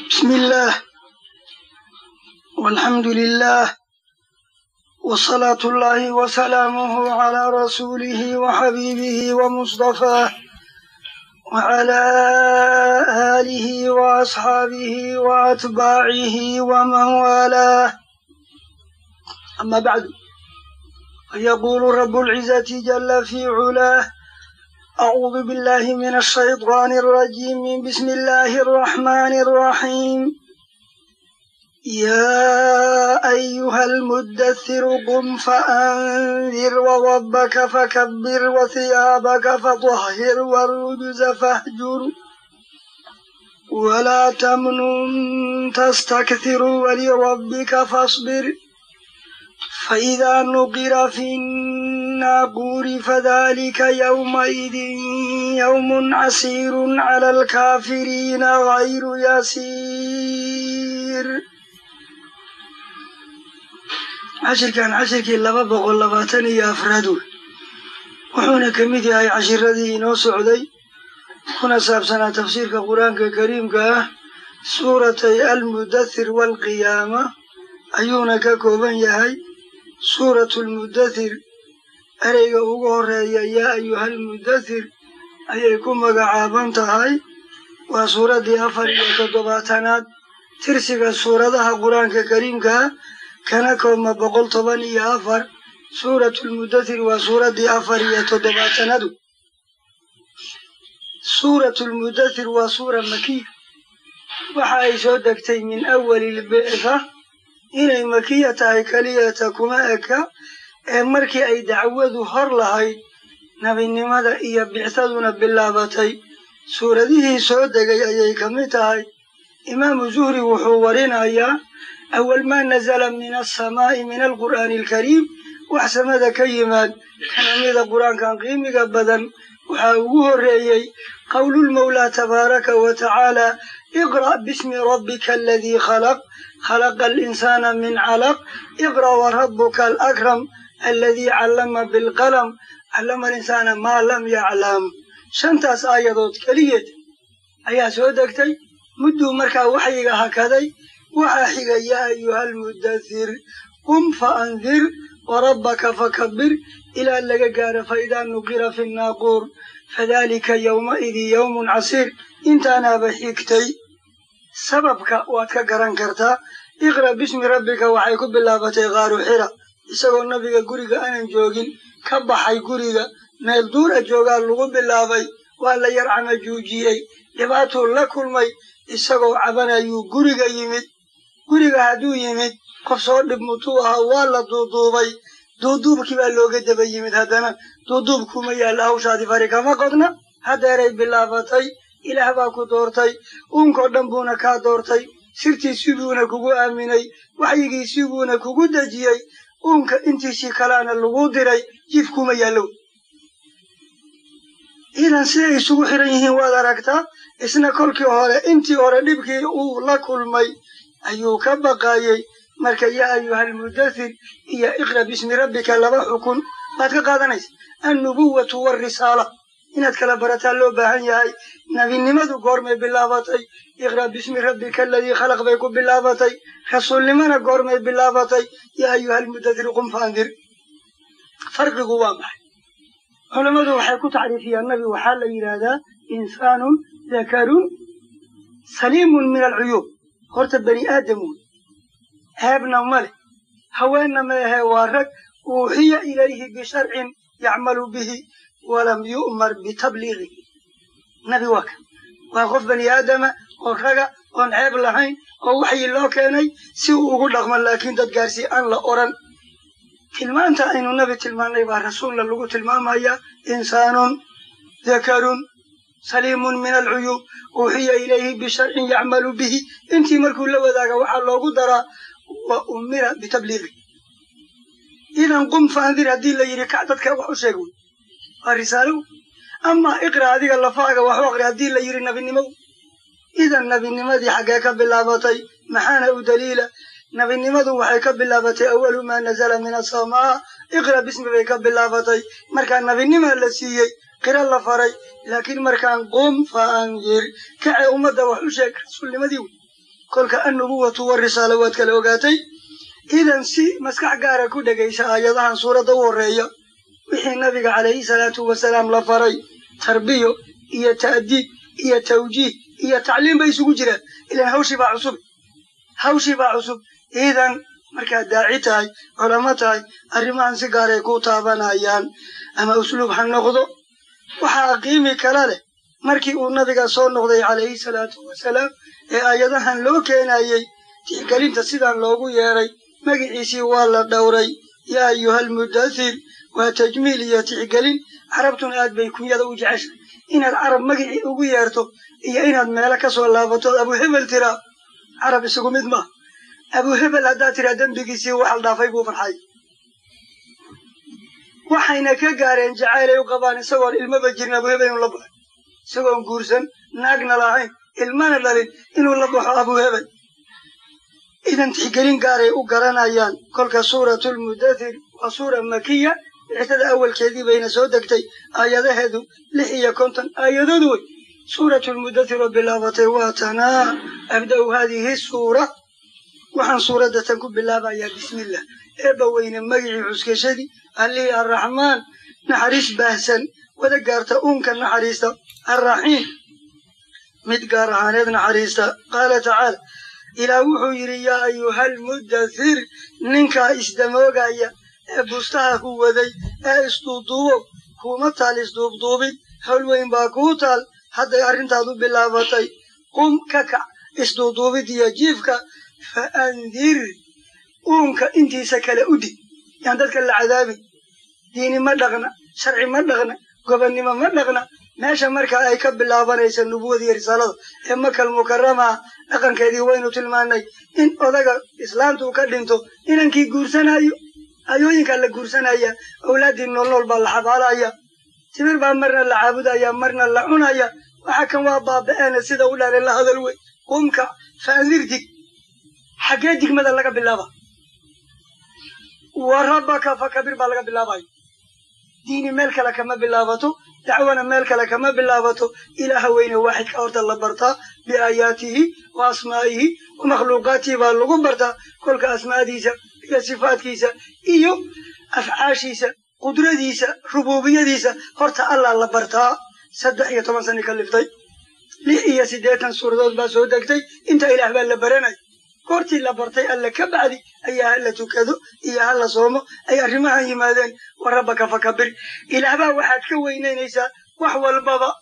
بسم الله والحمد لله وصلاة الله وسلامه على رسوله وحبيبه ومصطفاه وعلى آله وأصحابه وأتباعه ومن والاه أما بعد فيقول رب العزة جل في علاه أعوذ بالله من الشيطان الرجيم بسم الله الرحمن الرحيم يا أيها المدثر قم فأنذر وربك فكبر وثيابك فطهر والرجز فاهجر ولا تمنن تستكثر ولربك فاصبر فإذا نقر في الناقور فذلك يومئذ يوم عسير على الكافرين غير يسير cashirkan cashirkii laba boqol labaatan iyo afraadu wuxuuna ka mid yahay cashiradii inoo socday kuna saabsanaa tafsiirka qur-aanka kariimka ah suuratay almudathir waalqiyaama ayuuna ka kooban yahay suuratulmudathir ereyga ugu horeeya yaa ayuhalmudathir ayay ku magacaaban tahay waa suuraddii afar iyo toddobaatanaad tirsiga suuradaha qur-aanka kariimka ah kana koobma boqol toban iyo afar suuratulmudathir waa suuraddii afar iyo toddobaatanadu suuratulmudathir waa suura makiya waxa ay soo degtay min awalilbictha inay makiya tahay keliyata kuma eka ee markii ay dacwadu hor lahayd nebinimada iyo bicthaduna bilaabatay suuradihii soo degay ayay ka mid tahay imaamu zuhri wuxuu warinayaa awal maa nazala min alsamaa'i min alqur'aani alkariim wax samada ka yimaad kana mida qur-aankan qiimiga badan waxaa ugu horreeyey qowlulmawlaa tabaaraka wa tacaala iqra' bismi rabbika aladii khalaq khalaqa alinsaana min calaq iqra' warabuka alakram aladii callama bilqalam callama alinsaana maa lam yaclam shantaas aayadood keligeed ayaa soo degtay mudduu markaa waxyiga hakaday waxaa xiga yaa ayuhalmudathir qum fa andir warabbaka fakabir ilaa laga gaaro faidaa nuqira fi nnaaquur fadalika yowmaidin yowmun casiir intaanaaba xigtay sababka waad ka garan kartaa iqra' bismi rabbika waxay ku bilaabatay qaaru xira isagoo nabiga guriga aanan joogin ka baxay guriga meel duura joogaa lagu bilaabay waa la yar camajuujiyey dhibaatuu la kulmay isagoo cabanayuu guriga yimid guriga hadduu yimid qof soo dhib mutuu ahaa waa la duuduubay duuduubkii baa looga daba yimid haddana duuduubkuma yaalla hawshaadi fari kama qodna haddeeray bilaabatay ilaah baa ku doortay uunkoo dhan buuna kaa doortay sirtiisii buuna kugu aaminay waxyigiisii buuna kugu dejiyey uunka intiisii kalaana lagu diray jif kuma yaallow idan siday isugu xiran yihiin waad aragtaa isna kolkii hore intii hore dhibkii uu la kulmay ayuu ka baqaayey marka yaa ayuhalmudathir iyo iqra' bismi rabbika laba xukun baad ka qaadanaysa annubuwatu waalrisaala inaad kala barataa loo baahan yahay nebinimadu goormay bilaabatay iqra' bismi rabbika aladii khalaq bay ku bilaabatay rasuulnimana goormay bilaabatay yaa ayuhalmudathir qum faandir farqigu waa maxay culammadu waxay ku tacriifiyaan nabi waxaa la yidhaahdaa insaanun dakarun saliimun min alcuyuub horta bani aadam wey ceebna ma leh haweenna ma ahee waa rag uuxiya ilayhi bisharcin yacmalu bihi walam yu'mar bitabliigihi nabi waa kan waa qof bani aadama oo raga oon ceeb lahayn oo waxyi loo keenay si uu ugu dhaqmo laakiin dad gaarsii aan la odhan tilmaanta aynu nabi tilmaannay baa rasuulna lagu tilmaamayaa insaanun dakarun saliimun min alcuyuub uuxiya ilayhi bisharcin yacmalu bihi intii markuu la wadaaga waxaa loogu daraa wa umira bitabliiqi idan qum faandir haddii la yidhi kac dadka wax u sheeg wey waa risaalo amaa iqra adiga lafaaga wax u aqri haddii la yidhi nabinimo idan nabinimadii xaggee ka bilaabatay maxaana u daliila nabinimadu waxay ka bilaabatay awalu maa nazala min asamaa iqra bismi bay ka bilaabatay markaa nabinimaa la siiyey qira la faray laakiin markaan qum fa andir kace ummadda wax u sheeg rasuulnimadii wey kolka annubuwatu warisaala waad kala ogaatay idan si maskax gaara ku dhegaysa aayadahan suuradda u horreeya wixii nabiga calayhi salaatu wasalaam la faray tarbiyo iyo ta'diib iyo tawjiih iyo tacliim bay isugu jiraan ilaan hawshii baa cusub hawshii baa cusub iidan markaad daaci tahay culamo tahay arrimahan si gaaray ku taabanayaan ama usluub ha noqdo waxaa qiimi kala leh markii uu nabiga soo noqday calayhi salaatu wasalaam ee aayadahan loo keenayey tixgelinta sidaan loogu yeedhay magiciisii waa la dhowray yaa ayuhalmudathir waa tajmiil iyo tixgelin carabtuna aad bay kunyada u jeceshay inaad carab magicii ugu yeerto iyo inaad meelo ka soo laabatood abu hebel tiraa carab isagu mid maaha abu hebel haddaad tiraa dembigiisii waxal dhaafay buu farxay waxayna ka gaareen jacaylay u qabaan isagoon ilmaba jirin abu hebel inuu la baxo isagoon guursan naagna lahayn ilmana dhalin inuu la baxo abu hebel idan tixgelin gaaray u garanayaan kolka suuratulmudathir waa suura makiya bixisada awalkeedii bayna soo degtay aayadaheedu lix iyo konton aayadood wey suuratulmudathir oo bilaabatay waa tanaa abda'u haadihi suura waxaan suuradda tan ku bilaabayaa bismillah eebba weyne magicii cuskashadii allihii arraxmaan naxariis baahsan wada gaarta uunka naxariista arraxiim mid gaar ahaaneed naxariista qaala tacaala ilaah wuxuu yidhi yaa ayuhalmudathir ninkaa isdamoogaya ee bustaha ku waday ee isduuduubo kuuma taal isduubduubin hawl weyn baa kuu taal hadday arrintaadu bilaabatay qum ka kac isduuduubid iyo jiifka fa andir uunka intiisa kale u dig yaan dadka la cadaabin diini ma dhaqna sharci ma dhaqna gobonnimo ma dhaqna meesha markaa ay ka bilaabanaysa nubuwada iyo risaalada ee makal mukaramaa dhaqankeedii waynu tilmaanay in odaga islaantuu ka dhinto inankii guursanayo ayooyinkaa la guursanaya awlaaddii noolnool baa la xabaalaya timir baa marna la caabudaya marna la cunaya waxa kan waa baaba'eena sida u dhaare la hadal wey qumka faandir dig xaggee digmada laga bilaaba wa rabbaka fakabir baa laga bilaabayo diini meel kale kama bilaabato dacwana meel kale kama bilaabato ilaaha weyne waaxidka horta la bartaa biaayaatihi wa asmaa'ihi wa makhluuqaatihi baa lagu bartaa kolka asmaadiisa iyo sifaadkiisa iyo afcaashiisa qudradiisa rubuubiyadiisa horta allah la bartaa saddex iyo toban sani ka liftay lix iyo siddeetan suuradood baa soo degtay inta ilaah baa la baranay goortii la bartay alle ka bacdi ayaa hala tukado iyo hala soomo ay arrimahan yimaadeen wa rabbaka fakabir ilaahbaa waxaad ka weynaynaysaa wax walbaba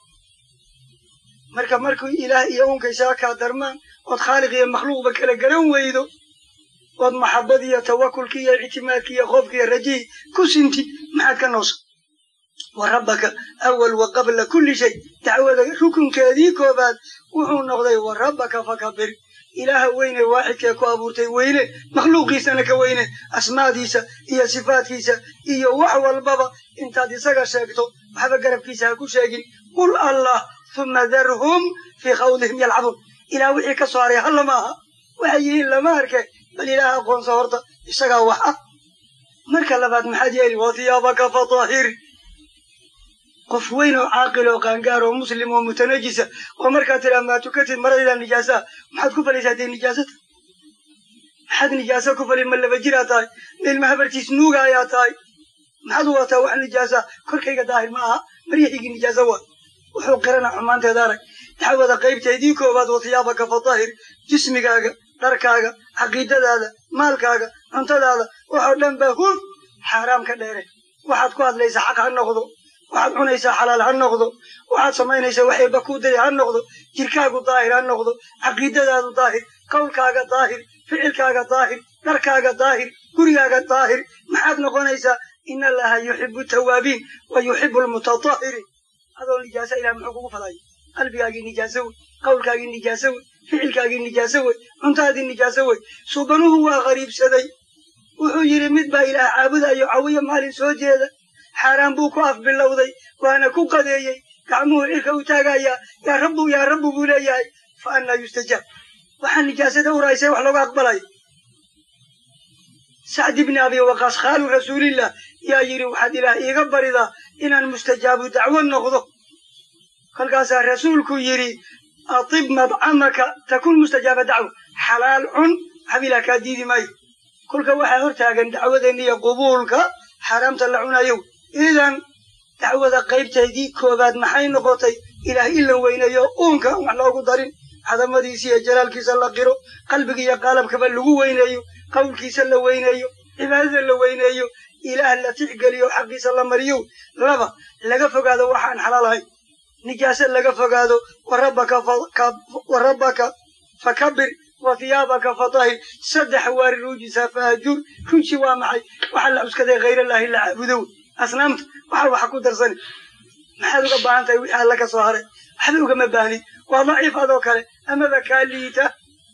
marka markuu ilaah iyo unkaysaa kaa darmaan ood khaaliq iyo makhluuqba kala garan weydo ood maxabad iyo tawakulki iyo ictimaadki iyo khoofki iyo rajihii ku sintid maxaad ka noosa wa rabbaka awal wa qabla kulli shay dacwada rukunkeedii koobaad wuxuu noqday wa rabbaka fakabir ilaaha weyne waaxidkee ku abuurtay weyne makhluuqiisana ka weyne asmaadiisa iyo sifaadkiisa iyo wax walbaba intaad isaga sheegto waxba garabkiisa ha ku sheegin qul allah huma darhum fii khawdihim yalcabuun ilaah wixii ka soo haray halla maaha waxay yihiin lama arke bal ilaah aqoonsa horta isagaa wax ah marka labaad maxaad yeeli wa hiyaabaka fatahir qof weyn oo caaqil oo qaangaar oo muslim oo mutanajisa oo markaad tidhaa maa tukatid maradaydaa nijaasaa maxaad ku falaysaa dee nijaasata maxaad nijaasa ku falay ma laba jiraa tahay ilma habartiis nuuga ayaa tahay maxaad u wataa wax nijaasa korkayga daahir ma aha maryaxigii nijaasa waa wuxuu qirana xumaanteeda arag dacwada qaybteedii koowaad wa hiyaabaka fatahir jismigaaga dharkaaga caqiidadaada maalkaaga cuntadaada waxoo dhan ba hur xaaraam ka dheere waxaad ku hadlaysaa xaq ha noqdo waxaad cunaysaa xalaal ha noqdo waxaad samaynaysaa wax eebba kuu diri ha noqdo jirkaagu daahir ha noqdo caqiidadaadu daahir qowlkaaga daahir ficilkaaga daahir dharkaaga daahir gurigaaga daahir maxaad noqonaysaa in allaha yuxibu tawaabiin wa yuxibu lmutatahiriin adoo nijaasa ilah muxuu kugu falaya qalbigaagii nijaaso wey qowlkaagii nijaaso wey ficilkaagii nijaaso wey cuntaadii nijaaso wey suubanuhu waa qariibsaday wuxuu yidhi mid baa ilaah caabudayo cawiyo maalin soo jeeda xaaraan buu ku afbilowday waana ku qadeeyey gacmuhu cirka u taagayaa yaa rabbu yaa rabbu buu leeyahay fa annaa yustajaab waxaa nijaasada uraysay wax looga aqbalayo sacd ibni abi waqaas khaalu rasuulillah yaa yidhi waxaad ilaah iiga baridaa inaan mustajaabu dacwo noqdo kolkaasaa rasuulku yidhi atib madcamaka takun mustajaaba dacwa xalaal cun xabiilaa kaa diidi maayo kolka waxaa hortaagan dacwadeenna iyo qubuulka xaaraamta la cunayo idan dacwada qaybteedii koobaad maxay noqotay ilaah in la weyneeyo uunka wax loogu darin cadamadiisa iyo jalaalkiisa la qiro qalbiga iyo qaalabkaba lagu weyneeyo qowlkiisa la weyneeyo cibaadada la weyneeyo ilaah la tixgeliyo xaqiisa la mariyo laba laga fogaado waxaan xalaal ahayn nijaase laga fogaado wa rabbaka fakabir wa hiyaabaka fatahir saddex waari ruujisa fahajur runji waa maxay waxaa la cuskaday khayrallaahi la caabudow asnaamta waxaa waxa ku darsani maxaad uga baahan tahay wixii alla ka soo haray waxba ugama baahnid waa daciif adoo kale amaba kaa liita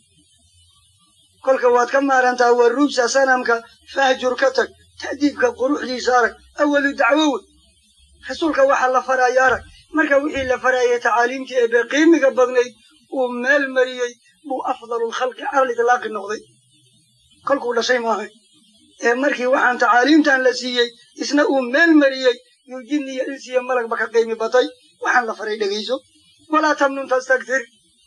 kolka waad ka maarantaa wa ruujsa sanamka fahjur ka tag ta'diibka quruxdiisa arag awalu dacwo wey rasuulka waxaa la faraya arag marka wixii la farayay tacaaliimtii eebe qiimiga badnayd uu meel mariyey buu afdalu lkhalqi cala litlaaqi noqday kolkuu dhashay maahay ee markii waxaan tacaaliimtan la siiyey isna uu meel mariyey yuu jinni iyo insi iyo malagba ka qiimi batay waxaan la faray dhegayso walaa tamnun tastaktir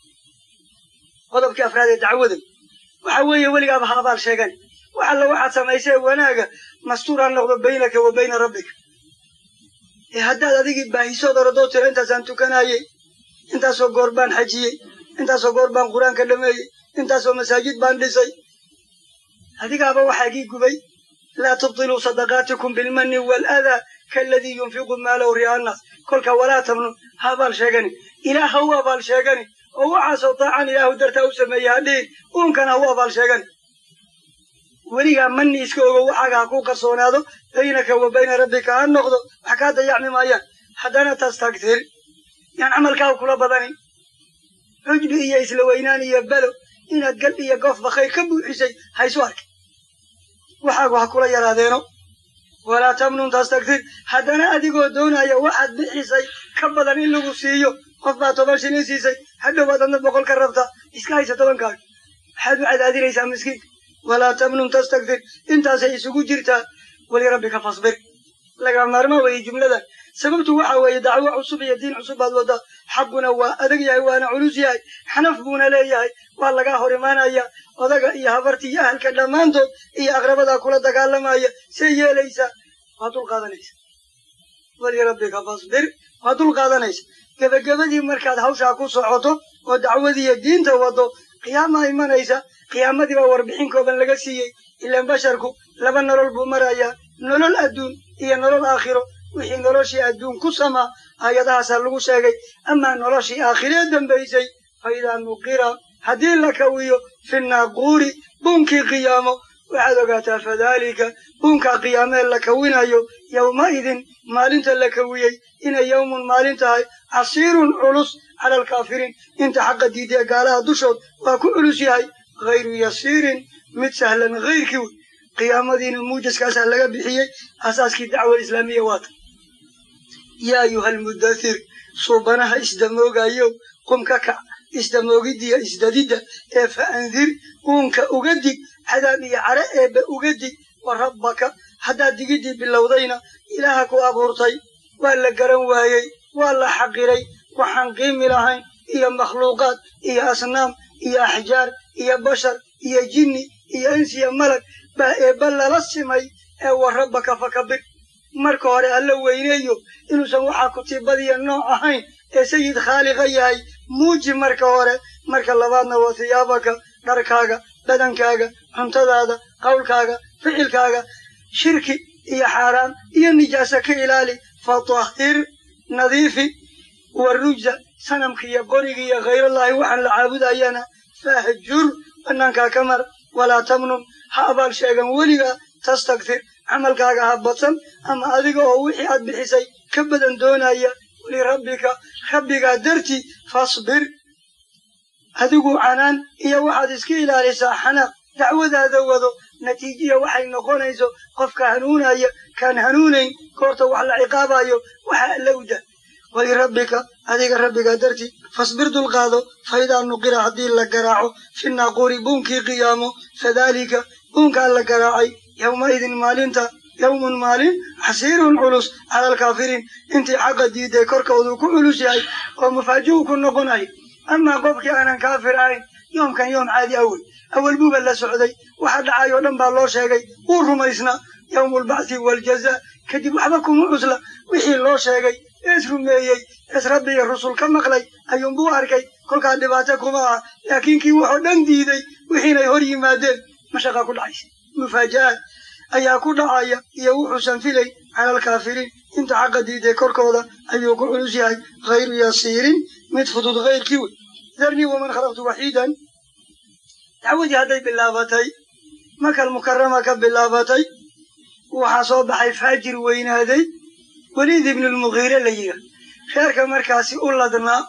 qodobkii afraad ee dacwaday waxa weeye weligaaba ha abaal sheegan wax alla waxaad samaysee wanaaga mastuur ha noqdo baynaka wa bayna rabbika ee haddaad adigii baahisood orodoo tiro intaasaan tukanayey intaasoo goor baan xajiyey intaasoo goor baan qur-aanka dhameeyey intaasoo masaajid baan dhisay adigaaba waxaa gii gubay laa tubtiluu sadaqaatikum bilmanni waaladaa kaaladii yunfiqu maalahu ri'a annaas kolka walaa tamnun ha abaal sheegani ilaah ha u abaal sheegani oo waxaasoo daacan ilaahu dartaa u sameeye ha dhihin uunkana ha u abaal sheegani weligaa manni iska ogo waxaaga ha ku qarsoonaado baynaka wa bayna rabbika ha noqdo wax kaa dayacmi maayaan haddana tastaktir yaan camalkaaga kula badanin xujbi iyo isla weynaan iyo belo inaad gal iyo goofba khayr ka buuxisay haysu arki waxaagu ha kula yaraadeeno walaa tamnun tastaktir haddana adigoo doonaya waxaad bixisay ka badan in lagu siiyo qof baa toban shilin siisay hadhowaad adna boqol ka rabta iska haysa tobankaaga maxaad u cadaadinaysaa miskiinka walaa tamnun tastaktir intaasay isugu jirtaa walirabbika fasbir laga maarmaa weeye jumladan sababtu waxa weeye dacwo cusub iyo diin cusub baad waddaa xaquna waa adag yahay waana culus yahay xanaf buuna leeyahay waa lagaa hor imaanaya odaga iyo habarta iyo ahalka dhammaantood iyo aqrabadaa kula dagaalamaya see yeelaysaa waa dul qaadanaysa walirabbika fasbir waa dul qaadanaysa gebagabadii markaad hawshaa ku socoto oo dacwadiiyo diinta waddo qiyaama imanaysa qiyaamadii baa warbixin kooban laga siiyey ilaan basharku laba nolol buu marayaa nolol adduun iyo nolol aakhiro wixii noloshii adduun ku samaa aayadahaasaa lagu sheegay amaa noloshii aakhiree dambaysay fa idaa nuqira haddii la kawiyo fi naaquuri buunkii qiyaamo waxaad ogaataa fadaalika buunkaa qiyaamee la kawinayo yowmaidin maalinta la kawiyey inay yowmun maalin tahay casiirun culus cala alkaafiriin inta xaqa diidee gaalaha dushood waa ku culus yahay hayru yasiirin mid sahlan hayrkii wey qiyaamadiina muujaskaasaa laga bixiyey asaaskii dacwa islaamiya waata yaa ayuha almudathir suubanaha isdamoogayo qum ka kac isdamoogidiya isdadidda ee fa andir uunka uga dig cadaab iyo care eebba uga dig wa rabbaka haddaad digidii bilowdayna ilaaha ku abuurtay waa la garan waayey waa la xaqiray waxaan qiimi lahayn iyo makhluuqaad iyo asnaam iyo axjaar iyo bashar iyo jinni iyo insiya malag baa eebba lala simay ee wa rabbaka fakabir marka hore alla weyneeyo inuusan waxaa kutiibadiya nooc ahayn ee sayid khaaliqa yahay muuji marka hore marka labaadna waa hiyaabaka dharkaaga badankaaga cuntadaada qowlkaaga ficilkaaga shirki iyo xaaraan iyo nijaasa ka ilaali fatahhir nadiifi wa rujza sanamka iyo qoriga iyo khayrallaahi waxaan la caabudayana fahjur bannaankaa ka mar walaa tamnun ha abaal sheegan weliga tastaktir camalkaaga ha badsan ama adiga oo wixii aad bixisay ka badan doonaya lirabbika rabbigaa dartii fasbir adigu canaan iyo waxaad iska ilaalisaa xanaaq dacwadaada wado natiijiya waxay noqonayso qofka hanuunaya kaan hanuunayn goorta wax la ciqaabayo waxa alla u dah walirabbika adiga rabbigaa dartii fasbir dulqaado faidaa nuqira haddii la garaaco fi naaquuri buunkii qiyaamo fadaalika buunkaa la garaacay yowmaidin maalinta yowmun maalin xasiirun culus cala alkaafiriin intii xaqa diiday korkoodu ku culus yahay oo mufaaji'u ku noqonay amaa qofkii aanan kaafir ahayn yoomkan yoom caadi awey awal buuba la socday waxa dhacay oo dhan baa loo sheegay wuu rumaysnaa yowmulbacthi waaljaza kadib waxba kuma cusla wixii loo sheegay ees rumeeyey ees rabbi iyo rusul ka maqlay ayuunbuu arkay kolkaa dhibaato kuma ah laakiin kii wuxuu dhan diiday wixiinay hor yimaadeen mashaqaa ku dhacaysa mufaaja'aad ayaa ku dhacaya iyo wuxuusan filayn cala alkaafiriin inta xaqa diiday korkooda ayuu ku culus yahay hayru yasiirin mid fudud hayrkii wey darnii waman khalaqtu waxiidan dacwadii hadday bilaabatay makal mukarama ka bilaabatay waxaa soo baxay faajir weynaaday weliid ibnulmughiire la yidhaah reerka markaasi u ladnaa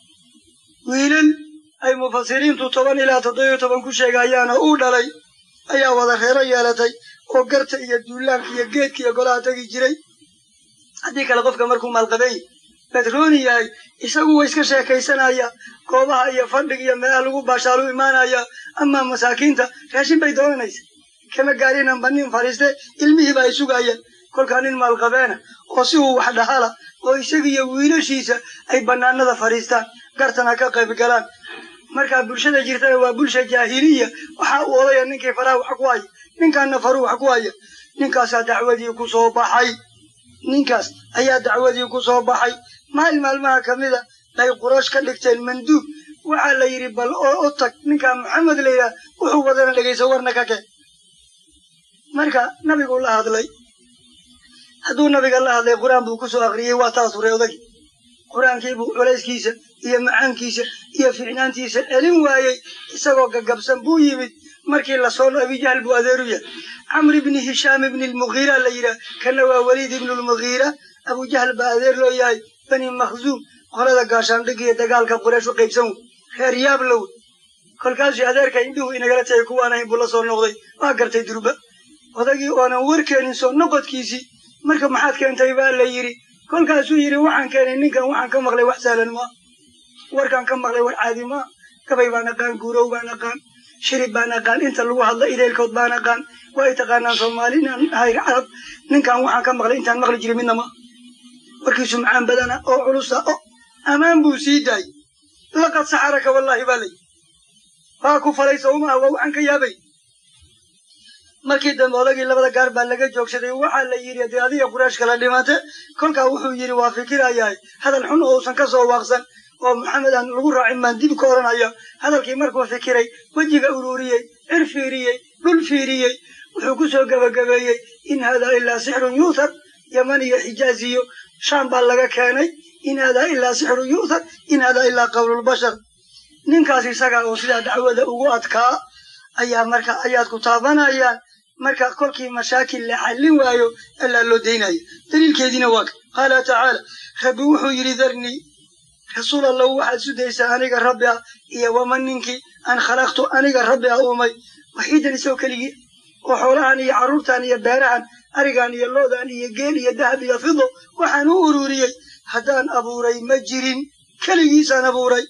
wiilal ay mufasiriintu toban ilaa toddobiyo toban ku sheegayaana uu dhalay ayaa wada reero yeelatay oo garta iyo duulaanka iyo geedka iyo golaha tegi jiray haddii kale qofka markuu maalqabeey badrooni yahay isagu wa iska sheekaysanaya goobaha iyo fadhiga iyo meelaha lagu baashaalu imaanaya amaa masaakiinta raashin bay doonanaysa kama gaarinan ba nin fadhiiste ilmihiiba ay sugayaan kolkaa nin maalqabeena oo si uu wax dhahala oo isagiiyo wiilashiisa ay bannaanada fadhiistaan gartana ka qayb galaan markaa bulshada jirtana waa bulsha jaahiliya waxaa uu odaya ninkii faraha wax ku haya ninkaanna faruu wax ku haya ninkaasaa dacwadii ku soo baxay ninkaas ayaa dacwadii ku soo baxay maalin maalmaha ka mida bay quraysh ka dhigteen manduub waxaa la yidhi bal oo u tag ninkaa maxamed la yidhaah wuxuu wadana dhegayso warna ka keen marka nabiguu la hadlay hadduu nabiga la hadlay qur-aan buu ku soo akriyey waa taas hore odagi qur-aankiibuu culayskiisa iyo macaankiisa iyo ficnaantiisa celin waayey isagoo gagabsan buu yimid markii lasoo abijahl buu adeeru yahay camr ibni hishaam ibni lmughiira la yidhaah kana waa weliid ibnu lmughiira abujahl baa adeer loo yahay bani makhzuum qolada gaashaandhig iyo dagaalka quraysh u qaybsan wey reer yaablow kolkaasuu adeerka indhuhu inagala tagay kuwaan ahayn buu la soo noqday waa gartay durba odagii oonan warkeenin soo noqodkiisii marka maxaad keentay baa la yidhi kolkaasuu yidhi waxaan keenay ninkan waxaan ka maqlay wax sahlan maa warkaan ka maqlay war caadi maa gabay baan aqaan guurow baan aqaan shirib baan aqaan inta lagu hadla ideelkood baan aqaan waa ay taqaanaan soomaali inaan ahay carab ninkan waxaan ka maqlay intaan maqli jiray midna ma warkiisu macaan badana oo culusa o ammaan buu sii daayey laqad saxaraka wallaahi baa layi waa ku falay sawmaha waa waxaan ka yaabay markii dambe odagii labada gaar baa laga joogsaday waxaa la yidhi dee adiga quraysh kala dhimate kolkaa wuxuu yidhi waa fikirayahay hadal xun oo uusan ka soo waaqsan oo maxamed aan lagu raacin baan dib ka odhanaya hadalkii markuu fikiray wejiga ururiyey cir fiiriyey dhul fiiriyey wuxuu ku soo gebagabeeyey in haadaa ilaa sixrun yuuthar yaman iyo xijaaz iyo shaam baa laga keenay in haadaa ilaa sixrun yuuthar in haadaa ilaa qawlulbashar ninkaas isaga oo sidaa dacwada ugu adkaa ayaa marka ayaad ku taabanayaan marka kolkii mashaakil la xallin waayo allaa loo daynaya daliilkeediina waa ka qaala tacaala rabbi wuxuu yidhi darnii rasuul allahu waxaad sudaysaa aniga rabbi ah iyo waman ninkii aan khalaqtu aniga rabbi ah uumay waxiidan isagoo keligii oo xoolahan iyo carruurtan iyo beerahan arigan iyo loodan iyo geel iyo dahab iyo fido waxaan u ururiyey haddaan abuuray ma jirin keligiisaan abuuray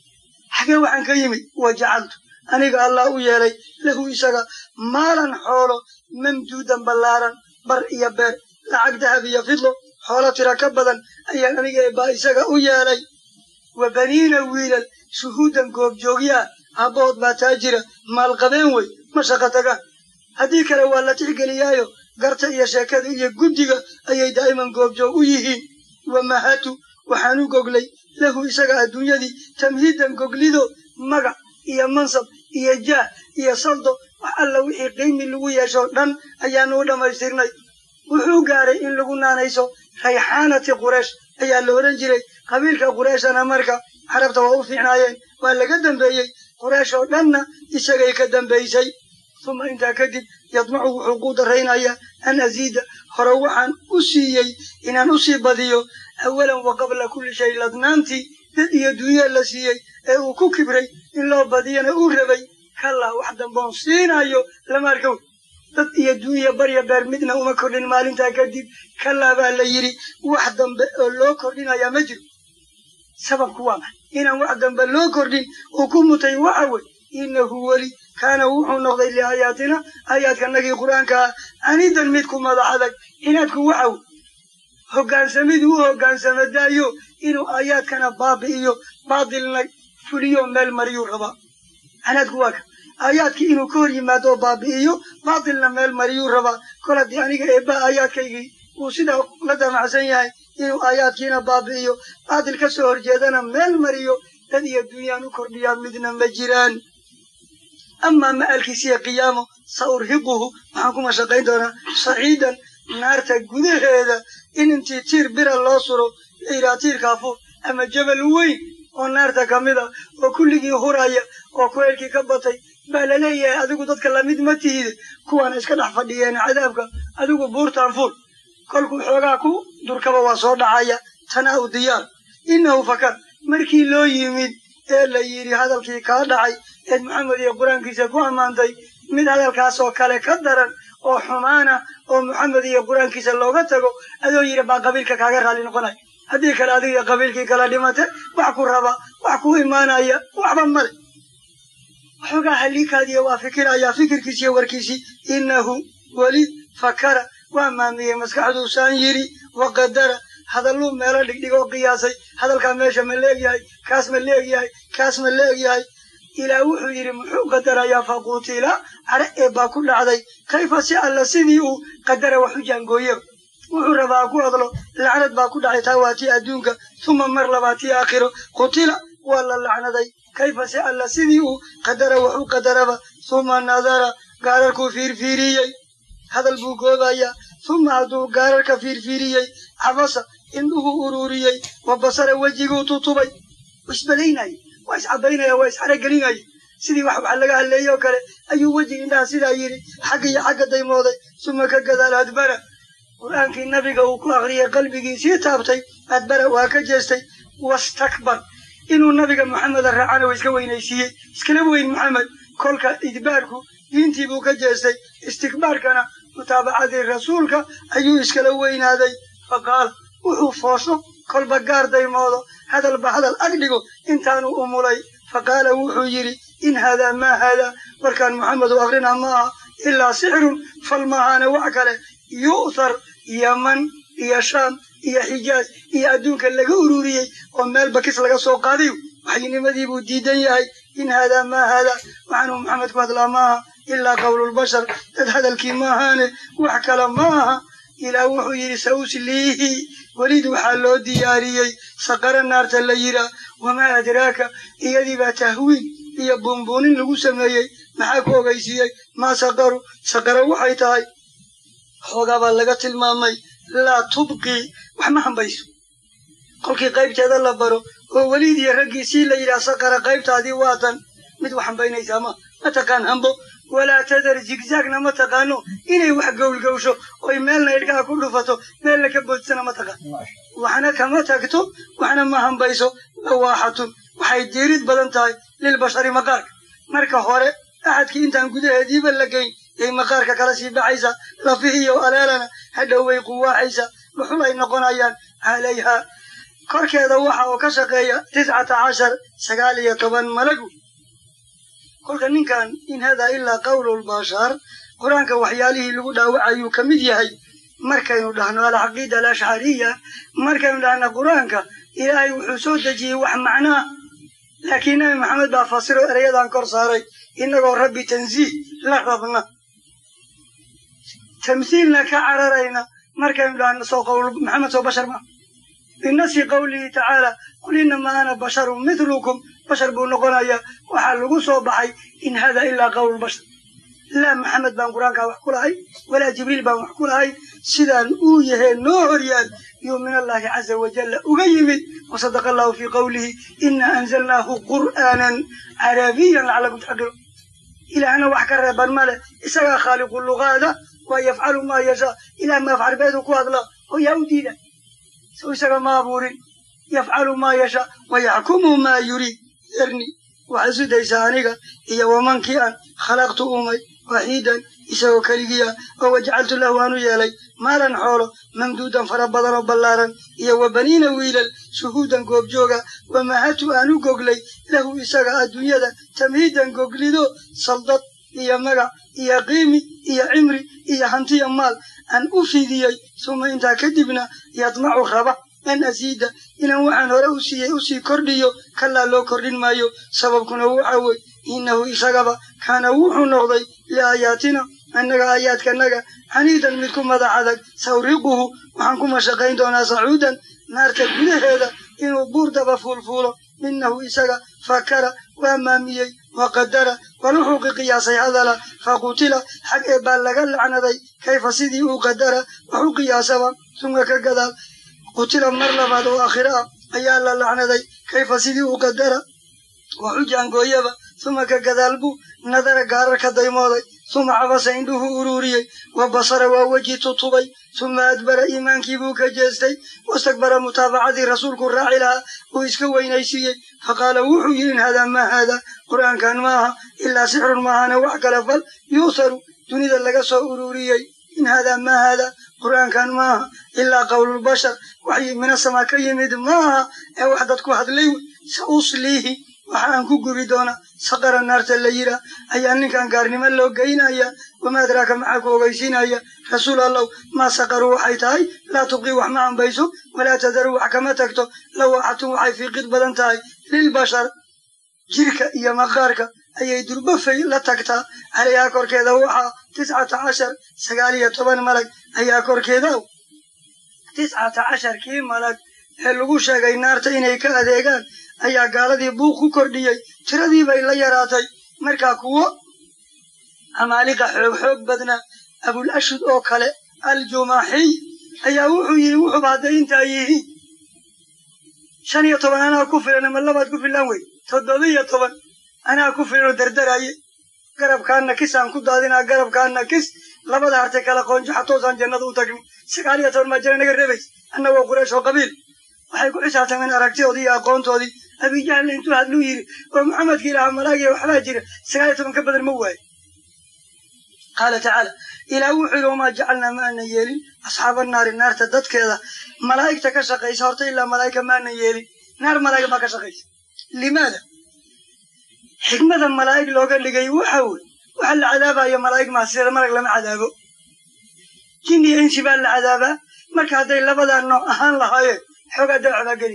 xagee waxaan ka yimid wa jacaltu aniga allah u yeelay lahu isaga maalan xoolo mamduudan ballaaran bar iyo beer lacag dahab iyo fidlo xoolo tira ka badan ayaan aniga eebbaa isaga u yeelay wa baniina wiilal shuhuudan goobjoogyaa aabbahood baa taa jira maalqabeen wey ma shaqo tagaan haddii kale waa la tixgeliyaayo garta iyo sheekada iyo guddiga ayay daa'iman goobjoog u yihiin wa mahatu waxaan u goglay lahu isaga adduunyadii tamhiidan goglido magac iyo mansab iyo jaah iyo saldo wax alla wixii qiimi lagu yeesho dhan ayaanu u dhammaystirnay wuxuu gaaray in lagu naanayso rayxaanati qureesh ayaa la odhan jiray qabiilka qureeshana marka carabta waa u fiicnaayeen waa laga dambeeyey qureesh oo dhanna isagay ka dambaysay uma intaa kadib yadmacu wuxuu ku daraynayaa an asiida hore waxaan u siiyey inaan u sii badiyo awalan wa qabla kulli shay ladnaantii dad iyo dunya la siiyey ee uu ku kibray in loo badiyana uu rabay kallaa wax damboon siinayo lama arkow dad iyo dunya barya beer midna uma kordhin maalintaa kadib kallaa baa la yidhi wax dambe oo loo kordhinayaa ma jiro sababku waa maxay inaan wax dambe loo kordhin uu ku mutay waxa wey innahu weli kaana wuxuu noqday liaayaatina aayaadkanagii qur-aanka ah anidan mid ku madax adag inaadku waxa wey hoggaansamiduu u hoggaansama daayo inuu aayaadkana baabi'iyo baatilna fuliyo meel mariyuu rabaa canaadku waa ka aayaadkii inuu ka hor yimaado oo baabi'iyo baatilna meel mariyuu rabaa kol haddii aniga eebba aayaadkaygii uu sidaa la damacsan yahay inuu aayaadkiina baabi'iyo baatil ka soo horjeedana meel mariyo dad iyo dunyaan u kordhiyaa midna ma jiraan amaa ma'alkiisiya qiyaamo sa urhiquhu waxaan ku mashaqayn doonaa saciidan naarta gudaheeda in intii tiir bira loo suro la yidhaha tiirkaa fuul ama jabal weyn oo naarta ka mid a oo kulligii huraya oo kuleelkii ka batay baa la leeyahay adigu dadka lamid ma tihide kuwaana iska dhex fadhiyeen cadaabka adigu buurtaan fuul kolkuu xoogaa ku durkaba waa soo dhacaya tanaa u diyaar innahu fakar markii loo yimid ee la yidhi hadalkii kaa dhacay eed maxamed iyo qur-aankiisa ku ammaantay mid hadalkaasoo kale ka daran oo xumaana oo maxamed iyo qur-aankiisa looga tago adoo yidhi baa qabiilka kaaga raalli noqonaya haddii kale adiga qabiilkii kala dhimate wax ku raba wax ku imaanaya waxba male waxoogaa halliikaadiya waa fikirayaa fikirkiisi iyo warkiisii innahu weli fakara waa maamiyey maskaxduusaan yidhi waqadara hadalluu meelo dhigdhigoo qiyaasay hadalkaa meesha ma leegyahay kaas ma leegyahay kaas ma leegyahay ilaa wuxuu yidhi muxuu qadarayaa faquutila care ee baa ku dhacday kayfa si alla sidii uu qadara wax u jaangooyeba wuxuu rabaa ku hadlo lacnad baa ku dhacay taa waa tii adduunka uma mar labaa tii aakhiro qutila waa la lacnaday kayfa si alla sidii uu qadara wax u qadaraba uma nadara gaararkuu fiirfiiriyey hadal buu goobayaa uma hadduu gaararka fiirfiiriyey cabasa indhuhu ururiyey wa basara wejiguu tutubay isbadaynaya waa iscadaynaya waa isxaragelinaya sidii wax wax laga hadleeyoo kale ayuu wejiga indhaha sidaa yidhi xagga iyo xagga daymooday suma ka gadaal adbara qur-aankii nabiga uu ku akriyay qalbigiisii taabtay adbara waa ka jeestay wastakbar inuu nabiga maxameda raacana waa iska weynaysiiyey iskala weyn maxamed kolka idbaarku diintii buu ka jeestay istikbaarkana mutaabacadii rasuulka ayuu iskala weynaaday fa qaala wuxuu foosho kolba gaar daymoodo hadalba hadal ag dhigo intaanu umulay fa qaala wuxuu yidhi in haadaa maa haadaa warkaan maxamed u akrinaa ma aha ilaa sixirun fal maahaana wax kale yu'thar yaman iyo shaam iyo xijaaz iyo adduunka laga ururiyey oo meel bakis laga soo qaadayo waxyinimadii buu diidan yahay in haadaa maa haadaa waxaanuu maxamed ku hadlaa ma aha ilaa qowlulbashar dad hadalkii maahaane wax kale ma aha ilaah wuxuu yidhi sausliihi welid waxaa loo diyaariyey saqara naarta la yihaa wamaa adraaka iyadiibaa tahwiin iyo buunbuunin lagu sameeyey maxaa ku ogeysiiyey maa saqaru saqara waxay tahay xoogaabaa laga tilmaamay laa tubqii wax ma hambayso kolkii qaybteeda la baro oo weliid iyo raggiisii la yidhaah saqara qaybtaadii waatan mid wax hambaynaysaa ma ma taqaan hambo walaa tadar zigzaagna ma taqaano inay wax gowlgowsho oy meelna idhkaha ku dhufato meelna ka boodsana ma taqaan waxna kama tagto waxna ma hambayso lawaaxatun waxay diirid badan tahay lilbashari maqaarka marka hore axadkii intaan gudaheediiba la geyn yay maqaarka kala sii baxaysa lafihiiyo aleelana hadhow way quwaaxaysa dhuxul ay noqonayaan calayha korkeeda waxa oo ka shaqeeya tiscata cashar sagaal iyo toban malagu kolka ninkan in hadaa ilaa qawlulbashar qur-aanka waxyaalihii lagu dhaawacayuu ka mid yahay markaynu dhahno alcaqiida alashcariya markaynu dhahno qur-aanka ilaahay wuxuu soo dejiyey wax macnaa laakiin nabi maxamed baa fasiro ereyadan kor saaray innagoo rabbi tansiih la rabna tamhiilna ka cararayna markaynu dhahno soo qawl maxamed soo bashar ma binasi qawlihi tacaala qul inamaa ana basharun mithlukum bashar buu noqonayaa waxaa lagu soo baxay in hada ilaa qawlbashar laa maxamed baan qur-aankaa wax ku lahay walaa jibriil baan wax ku lahay sidaan uu yahee noo horyaal yuu min allahi caza wajalla uga yimid wasadaqa allahu fii qawlihi ina anzalnaahu qur'aanan carabiyan lacalakum taxqiluun ilaahna wax ka reeban male isagaa khaaliqu lugaada waa yafcalu maa yashaa ilaah maafcarbeedu ku hadla oo yaa u diida sow isaga ma abuurin yafcalu maa yashaa wayaxkumu maa yuriid yarni waxaad sudaysaa aniga iyo wamankii aan khalaqtu umay waxiidan isagoo keligii ah oo wajacaltu lahu aanu yeelay maalan xoolo mamduudan fara badan oo ballaaran iyo wa baniina wiilal shuhuudan goobjooga wamahatu aanu goglay lahu isaga adduunyada tamhiidan goglido saldad iyo magac iyo qiimi iyo cimri iyo hantiya maal aan u fidiyey suma intaa kadibna yadmacu raba an asiida inaan waxaan hore u siiyey usii kordhiyo kalaa loo kordhin maayo sababkuna waxa wey innahu isagaba kaana wuxuu noqday liaayaatina annaga aayaadkanaga xaniidan mid ku madax adag sawriquhu waxaan ku mashaqayn doonaa sacuudan naarta gudaheeda inuu buur daba fuulfuulo innahu isaga fakara waa maamiyey waqadara war wuxuu qiyaasay hadala faqutila xag ee baa laga lacnaday kayfa sidii uu qadara wax u qiyaasaba sunga ka gadaal qutila mar labaad oo aakhira ah ayaa la lacnaday kayfa sidii uu qadara wax u jaangooyaba suma ka gadaal buu nadara gaarar ka daymooday suma cabasa indhuhu uruuriyey wa basara waa weji tutubay suma adbara iimaankii buu ka jeestay wastakbara mutaabacadii rasuulku raaci lahaa uu iska weynaysiiyey faqaala wuxuu yidhi in haadaa maa haadaa qur'aankan maaha ilaa sixrun maahane wax kale fal yuusaru dunida laga soo uruuriyey in haadaa maa haadaa qur'aankan maaha ilaa qowlulbashar waxyi minasamaa ka yimid maaha ee wax dadku hadlay wey sa usliihi waxa aan ku gubi doonaa saqara naarta la yiraa ayaa ninkan gaarnimo loo geynaya wamaa adraaka maxaa ku ogeysiinaya rasuul allow maa saqaruu waxay tahay laa tubqii wax ma ambayso walaa tadaruu wax kama tagto lawaaxatun waxay fiiqid badan tahay lilbashar jirka iyo maqaarka ayay durbafay la tagtaa calayhaa korkeeda waxaa tiscata cashar sagaal iyo toban malag ayaa korkeeda tiscata cashar kii malag ee lagu sheegay naarta inay ka adeegaan ayaa gaaladii buuq ku kordhiyey tiradii bay la yaraatay markaa kuwo amaaliqa xoog xoog badnaa abul ashud oo kale aljumaxiy ayaa wuxuu yidhi wuxuuba hadday intaa yihiin shan iyo toban anaa ku filan ama labaad ku filan wey toddoba iyo toban anaa ku filan oo dardaraye garabkaana kisaan ku daadinaa garabkaana kis labada hartay kala qoonjo xatoosaan jannada u tagni sagaal iyo toban maa jana naga rebays annagoo quraysh oo qabiil waxay ku xisaabtameen aragtidoodii iyo aqoontoodii abijahlna intuu hadluu yidhi oo maxamedka ilaaha malaagiya waxbaa jira sagaal iyo toban ka badan ma waayo qaala tacaala ilaah wuxuu yidhi wamaa jacalnaa ma aanan yeelin asxaaba naari naarta dadkeeda malaa'igta ka shaqaysa horta ilaa malaa'ika ma aanan yeelin naar malaa'ig baa ka shaqaysa limaada xikmada malaa'ig looga dhigay waxa wey waxa la cadaabaya malaa'ig maa sida malag lama cadaabo jin iyo insi baa la cadaabaa marka hadday labadaa nooc ahaan lahaayeen xoogaa dawacbaa geli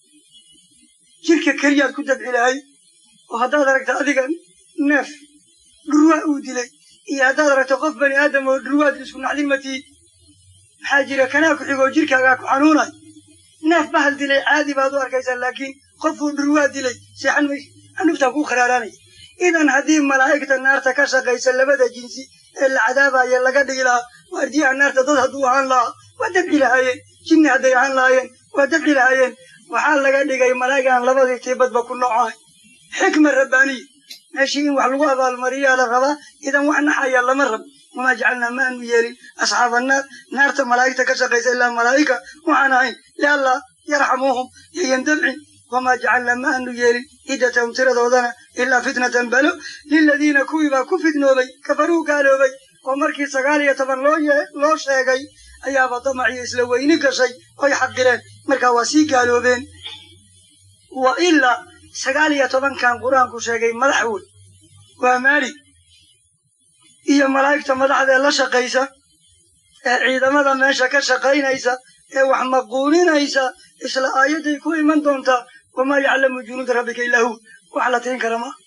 jirka keliyaad ku dabci lahay oo haddaad aragta adiga neef dhurwaa uu dilay iyo haddaad aragto qof bani aadam oo dhurwaad isku naxdin ma tiid maxaa jira kanaa ku xigoo jirkaagaa ku xanuunay neef bahal dilay caadi baad u arkaysaa laakiin qofuu dhurwaa dilay seexan maysa xanuftaa kuu kharaaraanaya idan haddii malaa'igta naarta ka shaqaysa labada jinsi ee la cadaabaya laga dhigi lahaa waardiyaha naarta dad hadduu ahaan lahaa waa dabci lahaayeen jinni hadday ahaan lahaayeen waa dabci lahaayeen waxaa laga dhigay malaa'ig aan labadii tiibadba ku noocahay xikma rabbaaniya meeshii in wax lagu abaalmariyaa la rabaa idan wax naxaya lama rabo wamaa jacalnaa ma aanu yeelin asxaaba naar naarta malaa'igta ka shaqaysa ilaa malaa'ika waxaan ahayn liallaa yarxamuuhum yayan dabcin wamaa jacalnaa ma aanu yeelin iddatahum tiradoodana ilaa fitnatan balo liladiina kuwiibaa ku fitnoobay kafaruu gaaloobay oo markii sagaal iyo toban loo loo sheegay ayaaba damaciyo isla weyni gashay oy xaqireen markaa waa sii gaaloobeen wa ilaa sagaal iyo tobankan qur-aanku sheegay madax wey waa maalig iyo malaa'igta madaxdee la shaqaysa ee ciidamada meesha ka shaqaynaysa ee wax maquuninaysa isla aayadday ku iman doontaa wamaa yaclamu junuuda rabbika illaa hu wax la tirin kara maa